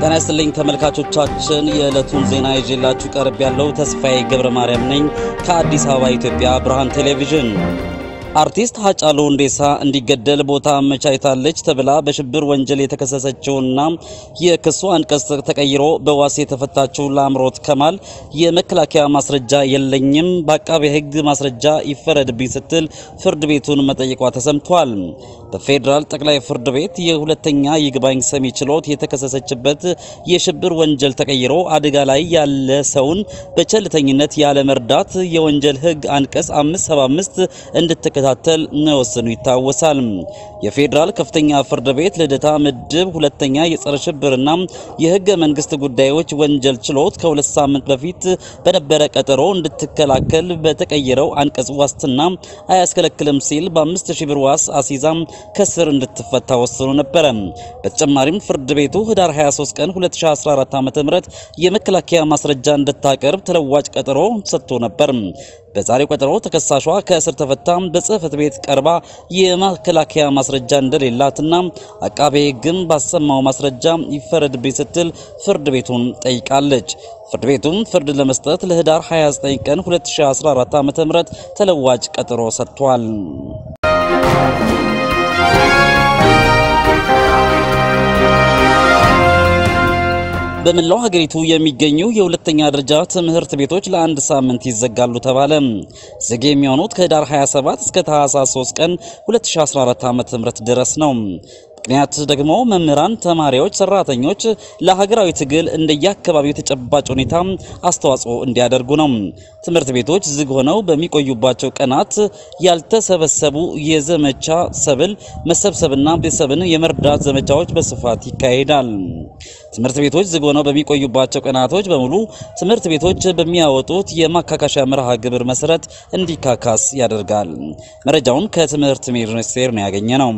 ጤና ይስጥልኝ ተመልካቾቻችን፣ የዕለቱን ዜና ይዤላችሁ ቀርብ ያለው ተስፋዬ ገብረ ማርያም ነኝ ከአዲስ አበባ ኢትዮጵያ ብርሃን ቴሌቪዥን። አርቲስት ሀጫሉ ሁንዴሳ እንዲገደል ቦታ አመቻችታለች ተብላ በሽብር ወንጀል የተከሰሰችውና የክሱ አንቀጽ ተቀይሮ በዋስ የተፈታችው ላምሮት ከማል የመከላከያ ማስረጃ የለኝም፣ በአቃቤ ሕግ ማስረጃ ይፈረድብኝ ስትል ፍርድ ቤቱን መጠየቋ ተሰምቷል። በፌዴራል ጠቅላይ ፍርድ ቤት የሁለተኛ ይግባኝ ሰሚ ችሎት የተከሰሰችበት የሽብር ወንጀል ተቀይሮ አደጋ ላይ ያለ ሰውን በቸልተኝነት ያለ መርዳት የወንጀል ሕግ አንቀጽ 575 እንድትከታተል መወሰኑ ይታወሳል። የፌዴራል ከፍተኛ ፍርድ ቤት ልደታ ምድብ ሁለተኛ የጸረ ሽብርና የህገ መንግስት ጉዳዮች ወንጀል ችሎት ከሁለት ሳምንት በፊት በነበረ ቀጠሮ እንድትከላከል በተቀየረው አንቀጽ ዋስትና አያስከለክልም ሲል በአምስት ሺህ ብር ዋስ አሲዛም ከስር እንድትፈታ ወስኖ ነበረ። በተጨማሪም ፍርድ ቤቱ ህዳር 23 ቀን 2014 ዓ.ም የመከላከያ ማስረጃ እንድታቀርብ ተለዋጭ ቀጠሮ ሰጥቶ ነበር። በዛሬው ቀጠሮ ተከሳሿ ከእስር ተፈታ በጽህፈት ቤት ቀርባ የመከላከያ ማስረጃ እንደሌላትና አቃቤ ሕግም ባሰማው ማስረጃ ይፈረድብኝ ስትል ፍርድ ቤቱን ጠይቃለች። ፍርድ ቤቱም ፍርድ ለመስጠት ለህዳር 29 ቀን 2014 ዓ.ም ተለዋጭ ቀጠሮ ሰጥቷል። በመላው ሀገሪቱ የሚገኙ የሁለተኛ ደረጃ ትምህርት ቤቶች ለአንድ ሳምንት ይዘጋሉ ተባለ። ዝግ የሚሆኑት ከህዳር 27 እስከ ታህሳስ 3 ቀን 2014 ዓ.ም ድረስ ነው። ምክንያት ደግሞ መምህራን፣ ተማሪዎች፣ ሰራተኞች ለሀገራዊ ትግል እንደየአካባቢው ተጨባጭ ሁኔታ አስተዋጽኦ እንዲያደርጉ ነው። ትምህርት ቤቶች ዝግ ሆነው በሚቆዩባቸው ቀናት ያልተሰበሰቡ የዘመቻ ሰብል መሰብሰብና ቤተሰብን የመርዳት ዘመቻዎች በስፋት ይካሄዳል። ትምህርት ቤቶች ዝግ ሆነው በሚቆዩባቸው ቀናቶች በሙሉ ትምህርት ቤቶች በሚያወጡት የማካካሻ መርሃ ግብር መሰረት እንዲካካስ ያደርጋል። መረጃውን ከትምህርት ሚኒስቴር ነው ያገኘ ነው።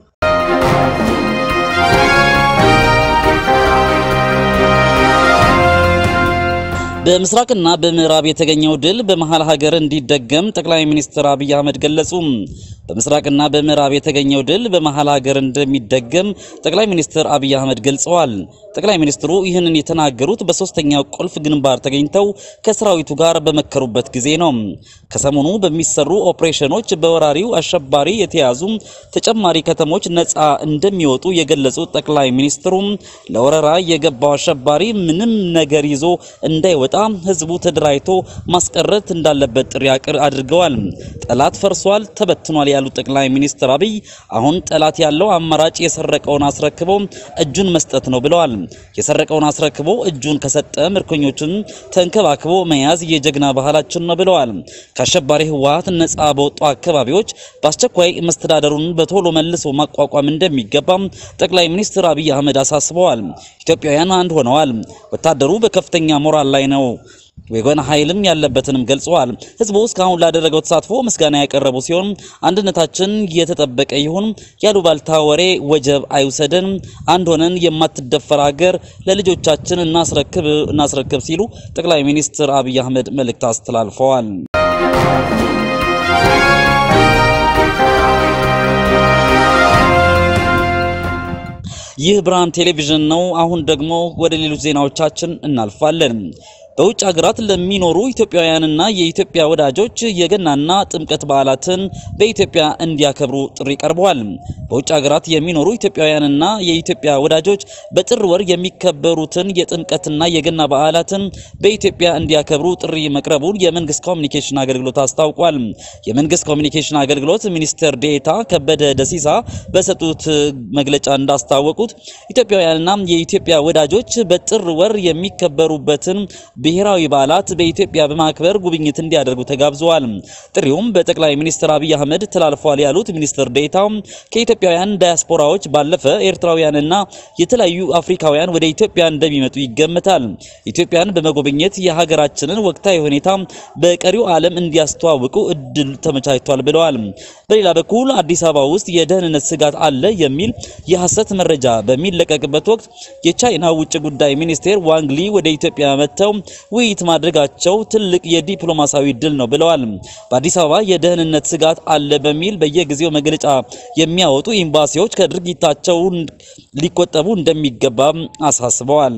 በምስራቅና በምዕራብ የተገኘው ድል በመሃል ሀገር እንዲደገም ጠቅላይ ሚኒስትር አብይ አህመድ ገለጹ። በምስራቅና በምዕራብ የተገኘው ድል በመሃል ሀገር እንደሚደገም ጠቅላይ ሚኒስትር አብይ አህመድ ገልጸዋል። ጠቅላይ ሚኒስትሩ ይህንን የተናገሩት በሶስተኛው ቁልፍ ግንባር ተገኝተው ከሰራዊቱ ጋር በመከሩበት ጊዜ ነው። ከሰሞኑ በሚሰሩ ኦፕሬሽኖች በወራሪው አሸባሪ የተያዙ ተጨማሪ ከተሞች ነፃ እንደሚወጡ የገለጹት ጠቅላይ ሚኒስትሩ ለወረራ የገባው አሸባሪ ምንም ነገር ይዞ እንዳይወጣ ህዝቡ ተደራጅቶ ማስቀረት እንዳለበት ጥሪ አድርገዋል። ጠላት ፈርሷል፣ ተበትኗል ያሉት ጠቅላይ ሚኒስትር አብይ አሁን ጠላት ያለው አማራጭ የሰረቀውን አስረክቦ እጁን መስጠት ነው ብለዋል። የሰረቀውን አስረክቦ እጁን ከሰጠ ምርኮኞችን ተንከባክቦ መያዝ የጀግና ባህላችን ነው ብለዋል። ከአሸባሪ ህወሓት ነፃ በወጡ አካባቢዎች በአስቸኳይ መስተዳደሩን በቶሎ መልሶ ማቋቋም እንደሚገባም ጠቅላይ ሚኒስትር አብይ አህመድ አሳስበዋል። ኢትዮጵያውያን አንድ ሆነዋል። ወታደሩ በከፍተኛ ሞራል ላይ ነው ወገን ኃይልም ያለበትንም ገልጸዋል። ህዝቡ እስካሁን ላደረገው ተሳትፎ ምስጋና ያቀረቡ ሲሆን አንድነታችን የተጠበቀ ይሁን፣ ያሉባልታ ወሬ ወጀብ አይውሰደን፣ አንድ ሆነን የማትደፈር ሀገር ለልጆቻችን እናስረክብ እናስረክብ ሲሉ ጠቅላይ ሚኒስትር አብይ አህመድ መልእክት አስተላልፈዋል። ይህ ብርሃን ቴሌቪዥን ነው። አሁን ደግሞ ወደ ሌሎች ዜናዎቻችን እናልፋለን። በውጭ ሀገራት ለሚኖሩ ኢትዮጵያውያንና የኢትዮጵያ ወዳጆች የገናና ጥምቀት በዓላትን በኢትዮጵያ እንዲያከብሩ ጥሪ ቀርበዋል። በውጭ ሀገራት የሚኖሩ ኢትዮጵያውያንና የኢትዮጵያ ወዳጆች በጥር ወር የሚከበሩትን የጥምቀትና የገና በዓላትን በኢትዮጵያ እንዲያከብሩ ጥሪ መቅረቡን የመንግስት ኮሚኒኬሽን አገልግሎት አስታውቋል። የመንግስት ኮሚኒኬሽን አገልግሎት ሚኒስትር ዴኤታ ከበደ ደሲሳ በሰጡት መግለጫ እንዳስታወቁት ኢትዮጵያውያንና የኢትዮጵያ ወዳጆች በጥር ወር የሚከበሩበትን ብሔራዊ በዓላት በኢትዮጵያ በማክበር ጉብኝት እንዲያደርጉ ተጋብዘዋል። ጥሪውም በጠቅላይ ሚኒስትር አብይ አህመድ ተላልፏል ያሉት ሚኒስትር ዴኤታው ከኢትዮጵያውያን ዳያስፖራዎች ባለፈ ኤርትራውያንና የተለያዩ አፍሪካውያን ወደ ኢትዮጵያ እንደሚመጡ ይገመታል። ኢትዮጵያን በመጎብኘት የሀገራችንን ወቅታዊ ሁኔታ በቀሪው ዓለም እንዲያስተዋውቁ እድል ተመቻችቷል ብለዋል። በሌላ በኩል አዲስ አበባ ውስጥ የደህንነት ስጋት አለ የሚል የሐሰት መረጃ በሚለቀቅበት ወቅት የቻይና ውጭ ጉዳይ ሚኒስቴር ዋንግሊ ወደ ኢትዮጵያ መጥተው ውይይት ማድረጋቸው ትልቅ የዲፕሎማሲያዊ ድል ነው ብለዋል። በአዲስ አበባ የደህንነት ስጋት አለ በሚል በየጊዜው መግለጫ የሚያወጡ ኤምባሲዎች ከድርጊታቸው ሊቆጠቡ እንደሚገባ አሳስበዋል።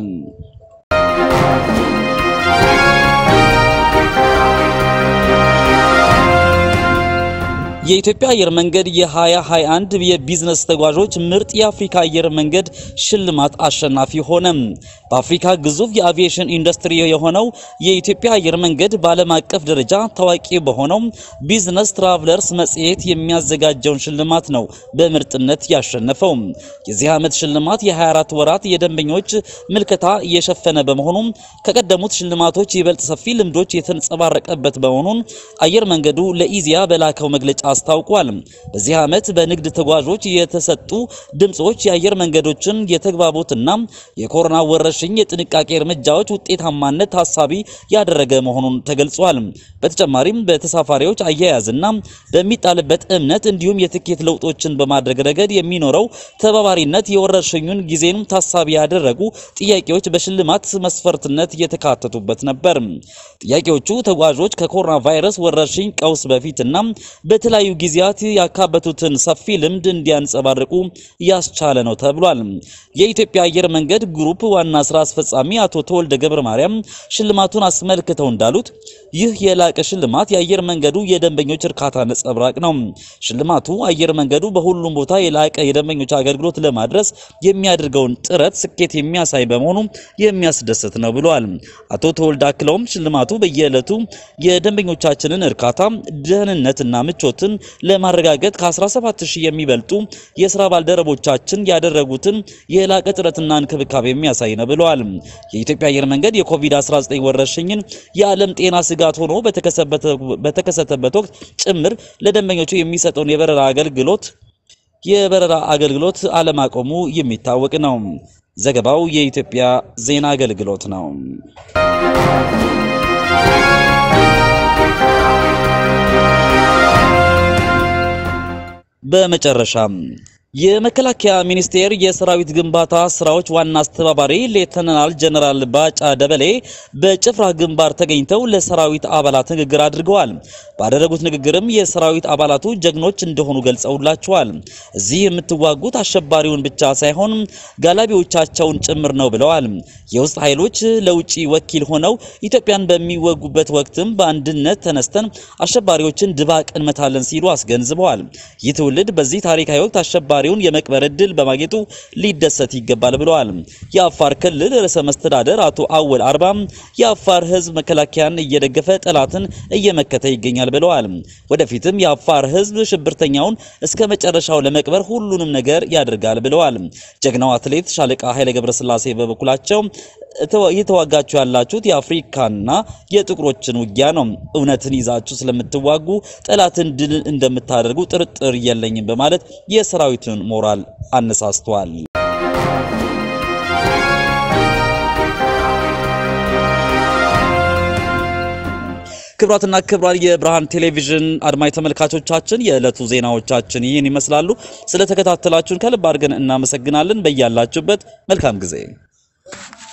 የኢትዮጵያ አየር መንገድ የ2021 የቢዝነስ ተጓዦች ምርጥ የአፍሪካ አየር መንገድ ሽልማት አሸናፊ ሆነ። በአፍሪካ ግዙፍ የአቪዬሽን ኢንዱስትሪ የሆነው የኢትዮጵያ አየር መንገድ በዓለም አቀፍ ደረጃ ታዋቂ በሆነው ቢዝነስ ትራቭለርስ መጽሔት የሚያዘጋጀውን ሽልማት ነው በምርጥነት ያሸነፈው። የዚህ ዓመት ሽልማት የ24 ወራት የደንበኞች ምልከታ እየሸፈነ በመሆኑ ከቀደሙት ሽልማቶች ይበልጥ ሰፊ ልምዶች የተንጸባረቀበት በመሆኑን አየር መንገዱ ለኢዚያ በላከው መግለጫ አስታውቋል። በዚህ ዓመት በንግድ ተጓዦች የተሰጡ ድምጾች የአየር መንገዶችን የተግባቦትና የኮሮና ወረርሽኝ የጥንቃቄ እርምጃዎች ውጤታማነት ታሳቢ ያደረገ መሆኑን ተገልጿል። በተጨማሪም በተሳፋሪዎች አያያዝና በሚጣልበት እምነት እንዲሁም የትኬት ለውጦችን በማድረግ ረገድ የሚኖረው ተባባሪነት የወረርሽኙን ጊዜን ታሳቢ ያደረጉ ጥያቄዎች በሽልማት መስፈርትነት የተካተቱበት ነበር። ጥያቄዎቹ ተጓዦች ከኮሮና ቫይረስ ወረርሽኝ ቀውስ በፊትና በተለያዩ ጊዜያት ያካበቱትን ሰፊ ልምድ እንዲያንጸባርቁ ያስቻለ ነው ተብሏል። የኢትዮጵያ አየር መንገድ ግሩፕ ዋና ስራ አስፈጻሚ አቶ ተወልደ ገብረ ማርያም ሽልማቱን አስመልክተው እንዳሉት ይህ የላቀ ሽልማት የአየር መንገዱ የደንበኞች እርካታ ነጸብራቅ ነው። ሽልማቱ አየር መንገዱ በሁሉም ቦታ የላቀ የደንበኞች አገልግሎት ለማድረስ የሚያደርገውን ጥረት ስኬት የሚያሳይ በመሆኑ የሚያስደስት ነው ብለዋል። አቶ ተወልደ አክለውም ሽልማቱ በየዕለቱ የደንበኞቻችንን እርካታ፣ ደህንነትና ምቾትን ለማረጋገጥ ከ17000 የሚበልጡ የስራ ባልደረቦቻችን ያደረጉትን የላቀ ጥረትና እንክብካቤ የሚያሳይ ነው ብለዋል። የኢትዮጵያ አየር መንገድ የኮቪድ-19 ወረርሽኝን የዓለም ጤና ስጋት ሆኖ በተከሰተበት ወቅት ጭምር ለደንበኞቹ የሚሰጠውን የበረራ አገልግሎት የበረራ አገልግሎት አለማቆሙ የሚታወቅ ነው። ዘገባው የኢትዮጵያ ዜና አገልግሎት ነው። በመጨረሻም የመከላከያ ሚኒስቴር የሰራዊት ግንባታ ስራዎች ዋና አስተባባሪ ሌተናል ጀነራል ባጫ ደበሌ በጭፍራ ግንባር ተገኝተው ለሰራዊት አባላት ንግግር አድርገዋል። ባደረጉት ንግግርም የሰራዊት አባላቱ ጀግኖች እንደሆኑ ገልጸውላቸዋል። እዚህ የምትዋጉት አሸባሪውን ብቻ ሳይሆን ጋላቢዎቻቸውን ጭምር ነው ብለዋል። የውስጥ ኃይሎች ለውጭ ወኪል ሆነው ኢትዮጵያን በሚወጉበት ወቅትም በአንድነት ተነስተን አሸባሪዎችን ድባቅ እንመታለን ሲሉ አስገንዝበዋል። ይህ ትውልድ በዚህ ታሪካዊ ወቅት አሸባሪ ተሽከርካሪውን የመቅበር እድል በማግኘቱ ሊደሰት ይገባል ብለዋል። የአፋር ክልል ርዕሰ መስተዳደር አቶ አወል አርባ የአፋር ሕዝብ መከላከያን እየደገፈ ጠላትን እየመከተ ይገኛል ብለዋል። ወደፊትም የአፋር ሕዝብ ሽብርተኛውን እስከ መጨረሻው ለመቅበር ሁሉንም ነገር ያደርጋል ብለዋል። ጀግናው አትሌት ሻለቃ ኃይለ ገብረስላሴ በበኩላቸው እየተዋጋችሁ ያላችሁት የአፍሪካና የጥቁሮችን ውጊያ ነው። እውነትን ይዛችሁ ስለምትዋጉ ጠላትን ድል እንደምታደርጉ ጥርጥር የለኝም በማለት የሰራዊቱን ሞራል አነሳስቷል። ክብራትና ክብራን የብርሃን ቴሌቪዥን አድማጭ ተመልካቾቻችን የዕለቱ ዜናዎቻችን ይህን ይመስላሉ። ስለተከታተላችሁን ከልብ አድርገን እናመሰግናለን። በያላችሁበት መልካም ጊዜ